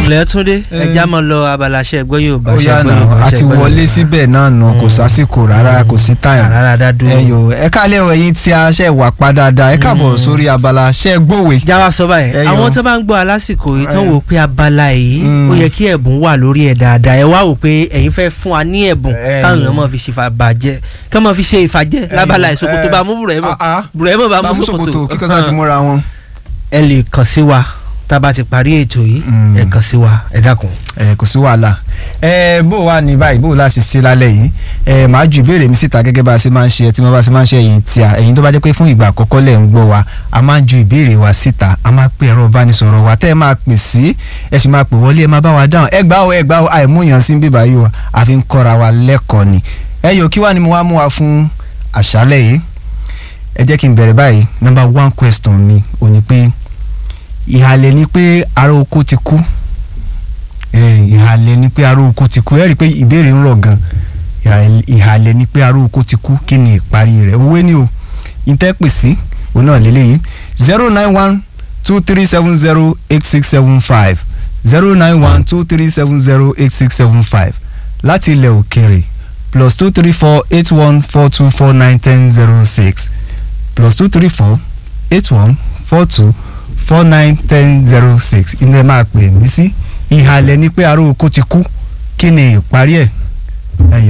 ilẹ̀ túndé Eh. ẹja mọ lọ abala ṣe gbọ́ Yorùbá ó ṣe yá gbọ́ náà Yorùbá a ṣe ti gbọ́ wọlé Yorùbá. síbẹ̀ náà nù kò Mm. sásìkò rárá kò sí táyà rárá dá dúró. ẹ yò ẹ kálẹ̀ ọ̀ ẹ̀yin tí a ṣe wà pa dáadáa ẹ káàbọ̀ Mm. sórí abala ṣe gbòwe. jáwá sọ báyìí Ẹ yọ. àwọn tó bá ń gbọ́ alásìkò yìí tán Ẹ. wò pé abala yìí Mm. ó yẹ kí ẹ̀bùn wà lórí ẹ̀ dáadáa ẹ wá wò pé ẹ̀yin fẹ́ fún wa ní ẹ̀bùn Ẹ káwọn yọ. èèyàn máa fi ṣe ìfàbàjẹ́ ká máa fi ṣe ìfàjẹ́ lábala yọ. ìṣòkòtò Ẹ. bá mú bùrẹ́mọ̀ Ah, ah. bùrẹ́mọ̀ bá bá mú mú ṣòkòtò ṣòkòtò kíkọ́ sáà ti múra wọn. ẹ lè kàn sí wa tá a bá ti parí ètò yìí Mm. ẹ kàn sí wa ẹ dákun. ẹ kò sí wàhálà ẹ bó wà ní báyìí bó láti ṣe lálẹ́ yìí ẹ màá ju ìbéèrè mi síta gẹ́gẹ́ bá a ṣe máa ń ṣe ẹ tí mo bá ṣe máa ń ṣe ẹ̀yin tí a ẹ̀yin tó bá jẹ́ pé fún ìgbà àkọ́kọ́ lẹ̀ ń gbọ́ wa a máa ń ju ìbéèrè wa síta a máa pè ẹ̀rọ ìbánisọ̀rọ̀ wa tẹ́ ẹ máa pè sí ẹ sì máa pè wọlé ẹ máa bá wa dáhùn ẹ gbà ó ẹ gbà ó àìmúyàn sí bíbá yìí o àfi ń kọ́ra wa lẹ́kọ̀ọ́ ni ẹ yòó kí wàá ni mo wá mú wa fún àṣálẹ́ yìí ẹ jẹ́ kí n bẹ̀rẹ̀ báyìí number one question mi ò ní pé ìhàlẹ̀ ni pé ará oko ti kú ẹ, ìhàlẹ̀ ni pé ará oko ti kú ẹ rí i pé ìbéèrè ń rọ̀ gan Ìhàlẹ̀- ìhàlẹ̀ ni pé ará oko ti kú kí ni ìparí rẹ̀ òwe ni o ìtẹ́pẹ̀ sí òun náà lélẹ́yìí zero nine one two three seven zero eight six seven five zero nine one two three seven zero eight six seven five láti ilẹ̀ òkèrè plus two three four eight one four two four nine ten zero six plus two three four eight one four two four nine ten zero six ilé máa pè mí sí ìhàlẹ̀ ni pé ará oko ti kú kí ni ìparí ẹ̀ ẹ̀yìn